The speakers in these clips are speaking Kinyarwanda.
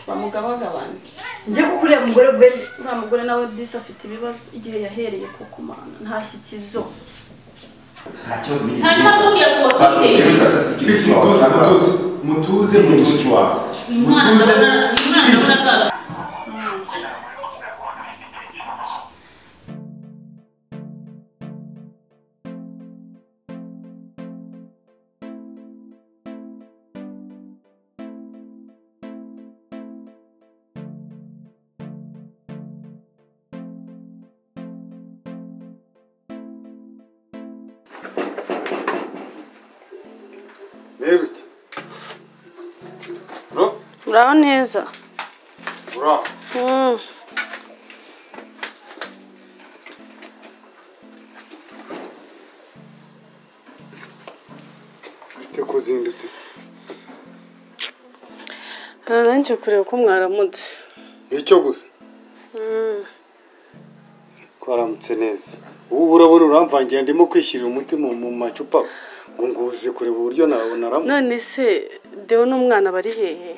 bamugabagabane njye kuguriya mugore bwe uriya mugore nawe disi afite ibibazo igihe yahereye ku kumana ntashyikizo hanyuma se ubwira se ngo tubirebe Mbese mutuze mutuze mutuze mutuze umwana mutuze ndabona azaza Mwibuke. Bro, uraho neza ura. Ite kuzindutse. nanjye kureba ko mwaramutse Icyo gusa. Twaramutse neza. Ubu urabona uramvangira ndimo kwishyirira umuti mu mu macupa ngo nguze kureba uburyo nawe naramu. none se dewe n'umwana bari hehe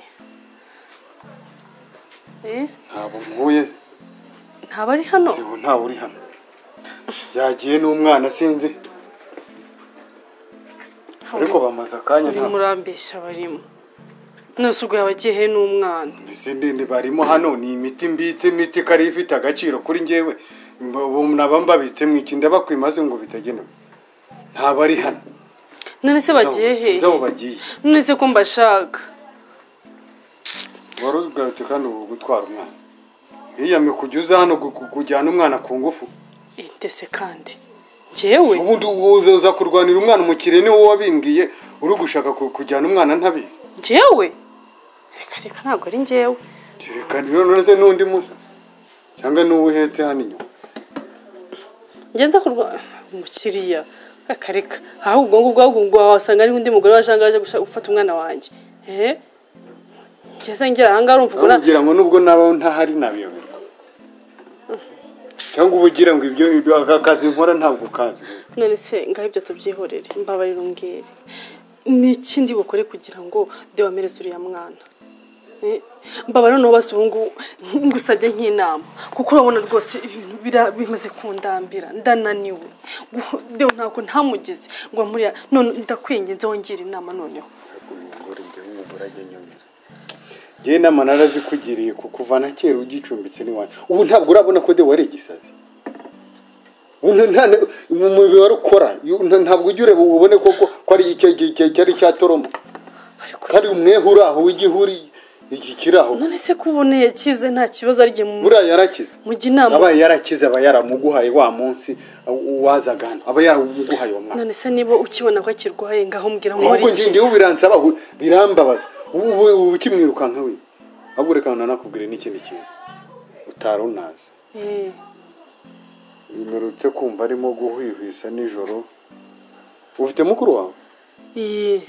Eh, Ntabwo mpuye, ntaba ari hano ubu ntawe uri hano. Yagiye n'umwana sinzi. Ariko bamaze akanya uri ntabwo. murambeshya barimo none se ubwo yabagiye hehe n'umwana Izi ndende barimo hano ni imiti mbitse imiti ikari ifite agaciro kuri ngewe naba mbabitse mu iki ndabakwimaze ngo bitagenewe ntabwo ari hano none se bagiye sinzi aho hehe bagiye none se ko mbashaka wari ugarutse kandi ubu gutwara umwana hiyamye kujya uza hano gu- gu- kujyana umwana ku ngufu Eh, ndetse kandi njyewe ubundi uza kurwanira umwana umukiriya ni wowe wabimbwiye uri gushaka ku- kujyana umwana ntabizi njyewe reka reka ntabwo ari njyewe reka none se n'undi musa cyangwa n'uwo uhetse hano inyuma ngeze kurwa umukiriya reka reka aho ubwo ngubwo ahubwo ngo wasanga ari undi mugore waje ahangaha aje gushaka gufata umwana wanjye eh ngeze ngera ahangaha urumva ubwo na- ugira ngo nubwo nabaho ntahari nabiyoberwa cyangwa uba ugira ngo ibyo ibyo aka kazi nkora ntabwo ukazi none se ngaho ibyo tubyihorere mbabarira umbwire ni ikindi bukore kugira ngo de wamereze uriya mwana Eh, mbabara noneho basi ubu ngubu ngusabye nk'inama kuko urabona rwose ibintu bira- bimaze kundambira ndananiwe Gu- dewe ntabwo ntamugize ngo muriya none ndakwinginze wongere inama noneho ngewe inama narazikugiriye ku kuva na kera ugicumbitse n'iwanyu ubu ntabwo urabona ko de wari igisazi ubu nta- nta- mu mubiri wari ukora iyo- nta- ntabwo ujya ureba ubone koko ko ari icyo cyari cya toroma ariko kari umwehe uri aho w'igihuri iki kiri aho none se ko uboneye akize nta kibazo ari igihe mu- buriya yarakize mujya inama aba yarakize aba yaramuguhaye wa munsi wazaga hano aba yaramuguhaye wa mwaka none se niba ukibona ko akirwaye ngaho mbwira nkora nk'uko iki ngindiye ubiransa birambabaza ubu ubu ukimwirukanka we ahubwo reka nanakubwire n'ikindi kintu utari unazi Eh, bimerutse kumva arimo guhwihwisa nijoro ufite mukuru wawe iyi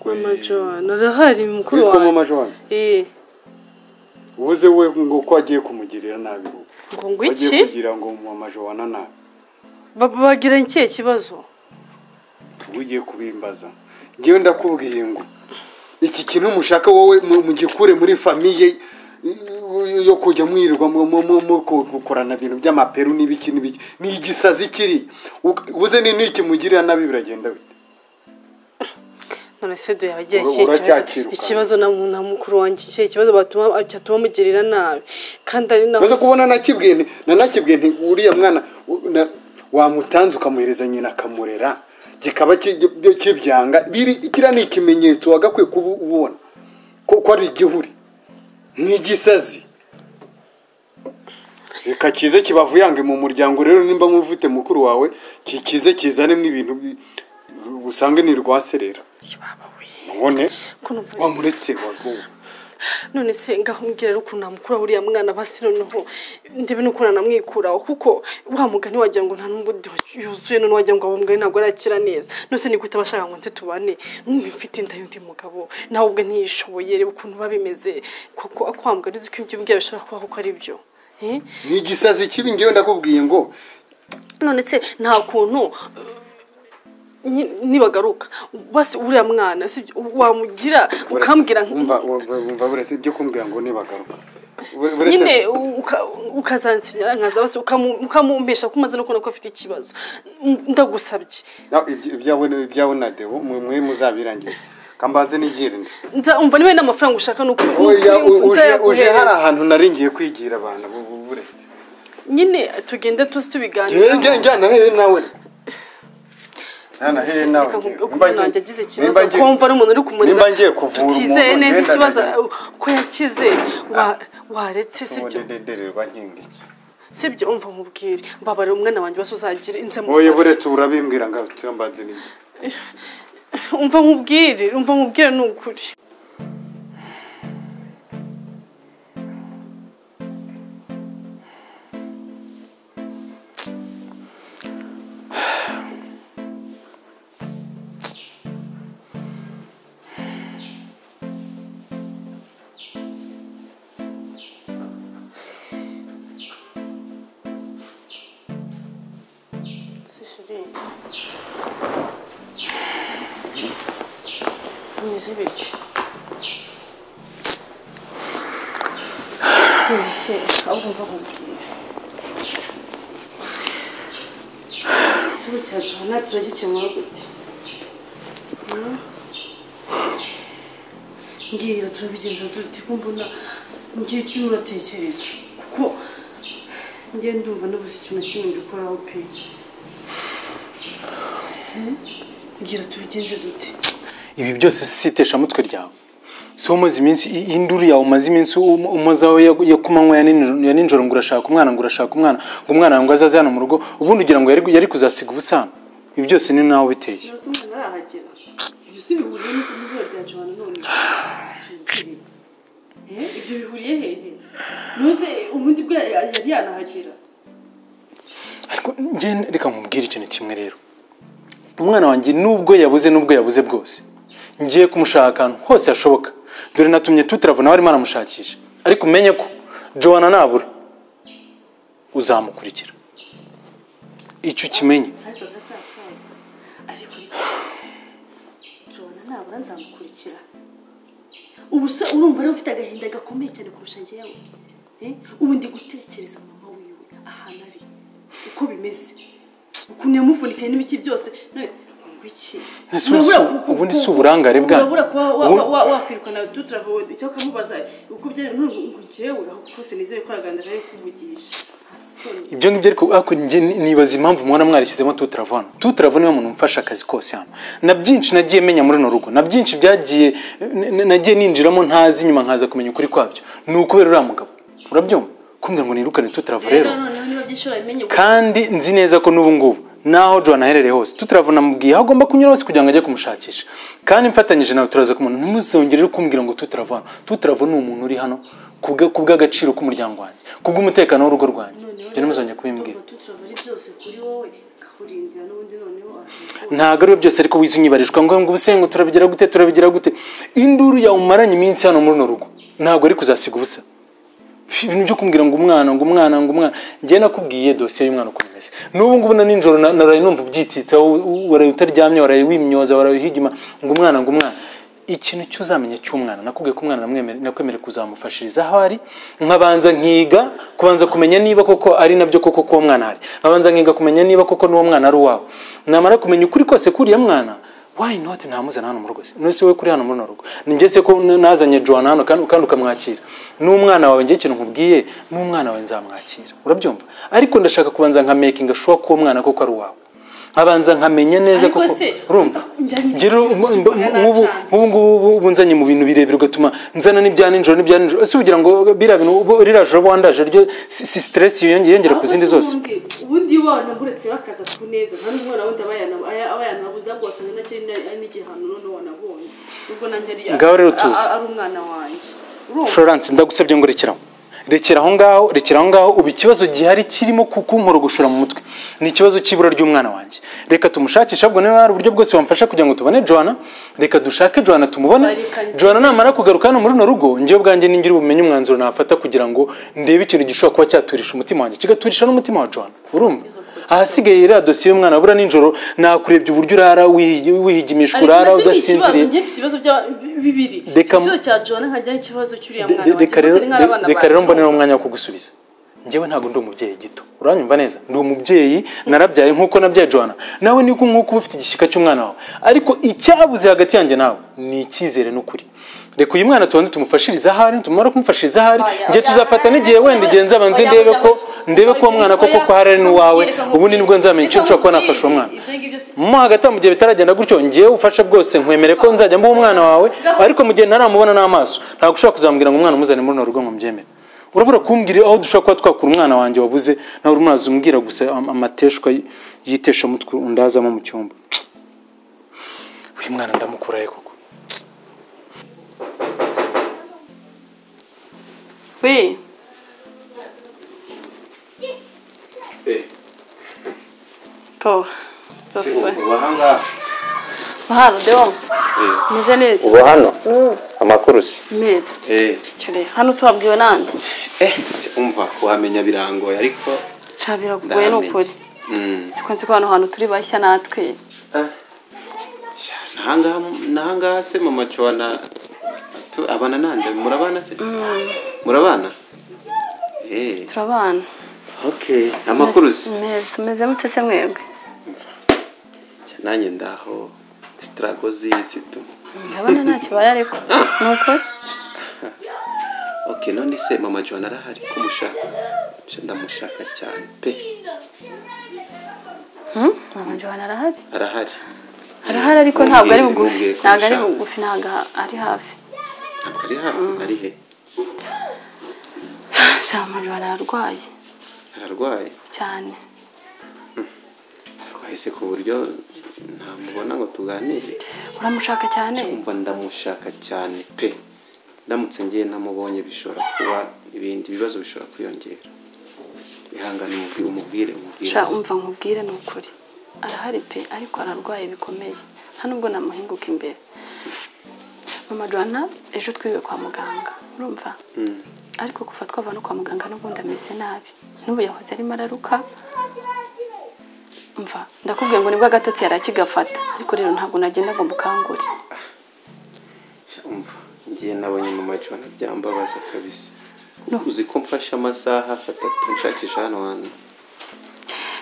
mama john arahari mukuru witwa wanjye. mama john Eh, ubuze we ngo ko agiye kumugirira nabi ubu ngo ngo agiye iki kugira ngo mama john nabi Ba- bagira ikihe kibazo ugiye kubimbaza ngewe ndakubwiye ngo iki kintu mushaka wowe mu- mugikure muri famiye i- yo kujya mwirirwa mu- mu- mu- mu ku- gukorana ibintu by'amaperu n'ibiki n'ibiki ni igisazi kiri Uk- ubuze ni n'iki mugirira nabi biragenda bite none se do yabagiye Ura- ikihe kibazo uracyakirukana. ikibazo na na mukuru wanjye ikihe kibazo batuma cyatuma amugirira nabi kandi ari naho maze kubona nakibwiye nti- nanakibwiye nti uriya mwana u- na- wamutanze ukamuhereza nyina akamurera kikaba ki- ki- kibyanga biri kiriya ni ikimenyetso wagakwiye kuba ubona ko ko ari igihuri nk'igisazi reka kize kibavuyange mu muryango rero nimba mufite mukuru wawe kikize kizanemo ibintu bi- usange ni rwaserera Kibaba we. ubone Ko numva- wamuretse wagowe none se ngaho mbwira rero ukuntu namukura uriya mwana basi noneho ndebe n'ukuntu namwikuraho kuko wa mugani wagira ngo nta n'ubwo yuzuye none wagira ngo uwo mugani ntabwo arakira neza nose ni gute abashaka ngo nze tubane N'undi mfite inda y'undi mugabo nawe ubwe ntiyishoboye reba ukuntu biba bimeze kuko ako wa mugani uzi ko ibyo mbwira bishobora kuba kuko ari byo Eh? ni igisazi kibi ngewe ndakubwiye ngo none se nta kuntu eh, nyi- nibagaruka basi uriya mwana si byo, wamugira ukambwira umva umva- umva buretse ibyo kumbwira ngo nibagaruka Bure- buretse- nyine uka- ukazansinyira nkaza basi ukamu- ukamumpesha ko umaze no kubona ko afite ikibazo ndagusabye Ah, ibyo- ibyawe ni- ibyawe na dewo mwe mwe muzabirangiza kambanze nigirinde nza umva niba n'amafaranga ushaka ni uku- ni ukuri oya u- nza uje uje hari yaguhereza. ahantu nari ngiye kwigira abantu bu- bu- buretse nyine tugende tuzi Njyewe njya- tubiganira njyana hehe nawe njyana hehe nawe reka njyewe. nkubwire Nimba ukuntu nanjye ngiye- agize ikibazo nimba ngiye- kumva n'umuntu uri kumurira nimba ngiye kuvura tutizeye umuntu, neza ngenda ikibazo ndajya- uh, ko yakize wa- waretse sibyo ubundi ndedererwa nkingiki sibyo umva mubwire mbabare umwana wanjye basi uzagira inze oya mufate. buretse urabimbwira ngo turambanze nigi umva nkubwire umva nkubwire ni ukuri Sishiringi. bimeze bite mbese aho ugomba kumubwira ikibazo cya johana turagikemura gute Hmm? ngira turabigenza dute ko mbona ngira icyo uratekereza kuko ngiye ndumva nabuze ikintu na kimwe mbikoraho pe Hmm? ngira tubigenze dute ibi byose si iteshamutwe ryawe si wowe umaze iminsi i- induru yawe umaze iminsi um- umaze aho yo- yo kumanywa ya nini- ya nijoro ngo urashaka umwana ngo urashaka umwana ngo umwana ngo azaze hano mu rugo ubundi ugira ngo yari- yari kuzasiga ubusano ibi byose ni nawe biteye Ntuzi umwana arahagera. Ibyo si bihuriye n'ibura bya Johana none. Eh, ibyo bihuriye hehe? Ntuzi ubundi bwe yari yanahagera. ariko njye reka nkubwire ikintu kimwe rero umwana wanjye nubwo yabuze n'ubwo yabuze bwose ngiye kumushaka ahantu hose hashoboka dore natumye tutaravu nawe arimo aramushakisha ariko umenye ko jowana nabura uzamukurikira icyo ukimenye Ariko akazapfana. Ariko Johana nabura nzamukurikira. Ubu se urumva rero ufite agahinda gakomeye cyane kurusha njyewe. Eh, ubu ndi gutekereza mama wiwe ahantu ari. Uko bimeze. Ukuntu yamuvunikiye n'ibiki byose. None ngo iki? Ese ubu si- Urabura- ubu ni si uburangare bwanyu. urabura kuba wa- Ubu- wa- wakwirukana dutravuye icyo ukamubaza uko byari none ngo njyewe aho kose nizere ko araganda nayo kuvugisha Nta soni. ibyo ngibyo ariko ariko njye ni- nibaza impamvu mubona mwarishyizemo tutarava hano tutarava niwe muntu umfasha akazi kose hano na byinshi nagiye menya muri runo rugo na byinshi byagiye n- n- nagiye ninjiramo ntazi nyuma nkaza kumenya ukuri kwabyo ni ukubera uriya mugabo urabyumva kumbwira ngo nirukane tutarava rero Rero noneho niba byishura bimenye kandi nzi neza ko n'ubu ngubu naho john aherereye hose tutaravuna mubwiye aho agomba kunyura hose kugira ngo ajye kumushakisha kandi mfatanyije nawe turaza kumubona ntimuzongere rero kumbwira ngo tutaravuna tutaravu ni umuntu uri hano ku bwa- ku bw'agaciro k'umuryango wanjye ku bw'umutekano w'urugo rwanjye ibyo ntimuzongere kubimbwira tutrava ari byose kuri wowe kakurindira n'ubundi noneho arakuvuga. ntabwo ari byose ariko wize unyibarirwa ngo ngo ubuse ngo turabigira gute turabigira gute induru yawe umaranye iminsi hano muri runo rugo ntabwo ari kuzasiga ubusa ibintu byo kumbwira ngo umwana ngo umwana ngo umwana njye nakubwiye dosiye y'umwana uko imeze n'ubu ngubu na nijoro na- naraye numva ubyitsitsa u- u- waraye utaryamye waraye wimyoza waraye uhigima ngo umwana ngo umwana ikintu cy'uzamenya cy'umwana nakubwiye ko umwana namwemere- nakwemereye kuzamufashiriza aho ari nkabanza nkiga kubanza kumenya niba koko ari nabyo koko k'uwo mwana ari nkabanza nkiga kumenya niba koko n'uwo mwana ari uwawe namara kumenya ukuri kose kuriya mwana why not ntamuzana hano mu rugo se none se wowe kuri hano muri rugo njye se ko n- nazanye Joan hano kandi kandi ukamwakira n'umwana wawe njye ikintu nkubwiye n'umwana wawe nzamwakira urabyumva ariko ndashaka kubanza nka making sure ko uwo mwana koko ari uwawe nkabanza nkamenya neza Ariko koko se, urumva njya- ngero njya- nk'ubu nk'ubu ngubu ubu nzanye mu bintu birebire ugatuma nzana n'ibya nijoro n'ibya nijoro ese ugira ngo biriya bintu ubu- ririya joro wandaje ryo si si stress yiyongera yongera ku zindi zose Ahubwo se ubundi- ubundi wabona buretse bakaza ku neza nta n'umwana wundi aba yana- aya- aba yanabuze ahubwo wasanga nacyo ari na- ari n'igihano noneho wanabonye ubwo nanjye ari Ngaho rero a- tuzi. a- ari umwana wanjye urumva Florence ndagusabye ngo rekeraho rekera aho ngaho rekera aho ngaho ubu ikibazo gihari kirimo kukunkorogoshora mu mutwe ni ikibazo cy'ibura ry'umwana wanjye reka tumushakishe ahubwo niba hari uburyo bwose wamfasha kugira ngo tubone Joana reka dushake Joana tumubone Bareka- Joana namara kugaruka hano muri runo rugo njyewe ubwanjye ningira ubumenyi umwanzuro nafata kugira ngo ndebe ikintu gishobora kuba cyaturisha umutima wanjye kigaturisha n'umutima wa Joana urumva ahasigaye iriya dosiye y'umwana bura nijoro nakurebye uburyo urara wihigi- wihigimishwa urara udasinziriye njye mfite ibibazo bya bibiri Reka- ikibazo cya john nkajyaho ikibazo cy'uriya De- mwana de- wanjye reka rero bose ni nk'abana de- reka banjye. rero mboneraho umwanya wo kugusubiza njyewe ntabwo ndi umubyeyi gito uranyumva neza ndi umubyeyi narabyaye nk'uko nabyaye johanna nawe ni nk'uko uba ufite igishyika cy'umwana wawe ariko icyabuze hagati yanjye nawe ni icyizere n'ukuri reka uyu mwana tubanze tumufashirize ahari tumara kumufashiriza ahari Oya, njye oya, tuzafata oya, n'igihe oya, wenda igihe nzaba nzi oya, ndebe oya, ko oya. ndebe ko uwo mwana koko ko hari ari n'uwawe Reka ubu ni nibwo nzamenya icyo reka nshobora kuba nkubwire, nafasha uwo mwana ibyo ngibyo si- mo hagati aho mu gihe bitaragenda gutyo ngewe ubufasha bwose nkwemere ko nzajya mbuha umwana wawe ariko mu gihe ntaramubona n'amaso ntabwo ushobora kuzamubwira ngo umwana umuzane muri runo rugo ngo mbyemere urabura kumbwira aho dushobora kuba twakura umwana wanjye wabuze nawe urimo urazumubwira gusa am- amateshwa y- y'itesha mutwe undazamo mu cyumba uyu mwana ndamukurahe koko we paul zose hano dewa meze neza uba hano amakuru si meza cyane hano usabwiwe nande umva kuhamenya birangoye ariko ca biragoye ni Ndahamenye. ukuri mm, siko nzi ko hano hantu turi bashya natwe ah, sha, nahangaha nahangaha se mama cwana tu- abana nande murabana se murabana Eh, turabana okay amakuru si meza meze mutese mwebwe Sha, nanjye ndaho sitarago z'isi tu ndabona ntacyo ubaye ariko ni ukuri okay none se mama cwana arahari kumushaka Sha, ndamushaka cyane pe Hmm? mama johana arahari arahari arahari ariko ntabwo ari bugufi Ntumbwire ko ntabwo ari mushaka. bugufi ntabwo ari hafi ntabwo ari hafi ari he sha mama johana ararwaye ararwaye cyane twahise ku buryo ntamubona ngo tuganire uramushaka cyane kumva ndamushaka cyane pe ndamutse ngiye namubonye bishobora kuba ibindi bibazo bishobora kwiyongera ihangane umubwire umubwire umubwire sha umva nkubwire ni ukuri arahari pe ariko ararwaye bikomeye nta nubwo namuhinguka imbere mama johana ejo twiwe kwa muganga urumva Mm. ariko kuva twava no kwa muganga n'ubundi ameze nabi n'ubu yahoze arimo araruka mva ndakubwiye ngo nibwo agatotsi yari akigafata ariko rero ntabwo nagenda ngo mukangure Sha, umva ngiye nabonye mama jona byambabaza kabisa No. uzi ko mfashe amasaha atatu nshakisha hano hantu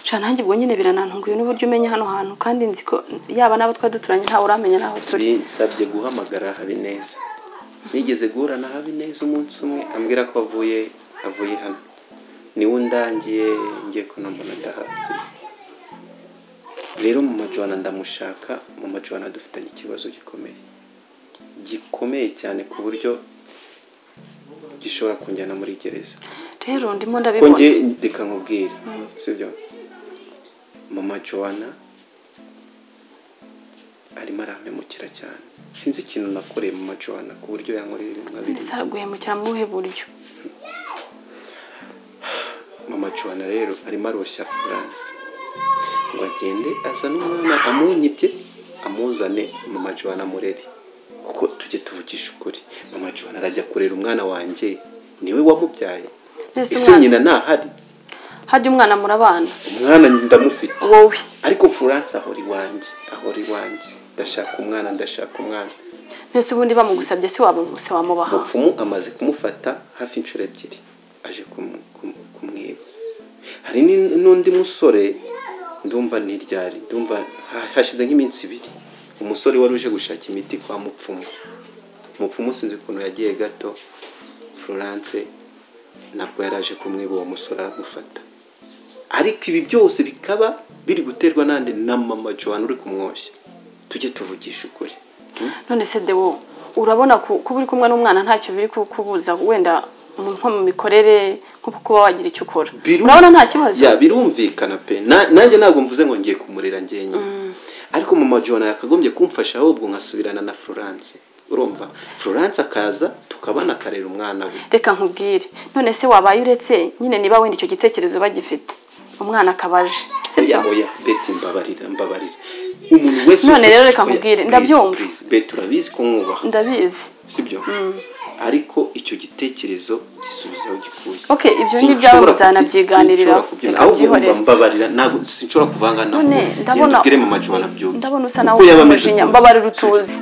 sha nanjye ubwo nyine biranantunguye n'uburyo umenya hano hantu kandi nzi ko yaba n'abo twari duturanye ntawe uramenya n'aho turi binsabye guhamagara habineza nigeze guhura na habineza umunsi umwe ambwira ko avuye avuye hano niwe undangiye ngiye kunambona adahageze rero mu majwana ndamushaka mu majwana dufitanye ikibazo gikomeye gikomeye cyane ku buryo gishobora kunjyana muri gereza rero ndimo ko ndabibona nge reka nkubwire sibyo mama joana arimo arampemukira cyane sinzi ikintu nakoreye mama joana ku buryo yankorera ibintu nka mbese biriya araguhemukira mu buhe buryo mama joana rero arimo aroshya france ngo agende azane umwana amunyibye amuzane mama joana amurere kuko tujye tuvugisha ukuri mama joana arajya kurera umwana wanjye niwe wamubyaye mbese ese umwana nyina ntahari hajya umwana murabana umwana ndamufite wowe ariko furanse ahora iwanjye ahora iwanjye ndashaka umwana ndashaka umwana mbese ubundi bamugusabye si waba se wamubaha mupfumu amaze kumufata hafi inshuro ebyiri aje kumu- kumu- kumwiba hari ni- n'undi musore ndumva ni ryari ndumva ha- hashize nk'iminsi ibiri umusore wari uje gushaka imiti kwa mupfumu mupfumu sinzi ukuntu yagiye gato furanse ntabwo yari aje kumwiba uwo musore aramufata ariko ibi byose bikaba biri guterwa n'andi na mama johan uri kumwoshya tujye tuvugisha ukuri none se dewo urabona ku- kuba uri kumwe n'umwana ntacyo biri kukubuza wenda mu- nko mu mikorere nko kuba wagira icyo ukora Biru- urabona nta kibazo ya birumvikana pe Na- nanjye ntabwo mvuze ngo ngiye kumurera njyenyine ariko mama jona yakagombye kumfasha ahubwo nkasubirana na florence urumva florence akaza tukabana akarera umwana we reka nkubwire none se wabaye uretse nyine niba wenda icyo gitekerezo bagifite umwana akaba aje sibyo oya oya beti mbabarira mbabarira umuntu wese None ufite- rero reka oya, nkubwire, please, ndabyumva. please, beti urabizi ko mwubaha ndabizi sibyo ariko icyo gitekerezo gisubiza aho gikuye Ok, ibyo ni ibyabo muzanabyiganirira akabyihorera akabyihoreho mbabarira ntabwo sinshobora kuvanga ntabwo none ndabona ubwire mu macuba nabyumva ndabona usa naho Uko ufite yaba ameze umujinya kose. mbabarira utuzi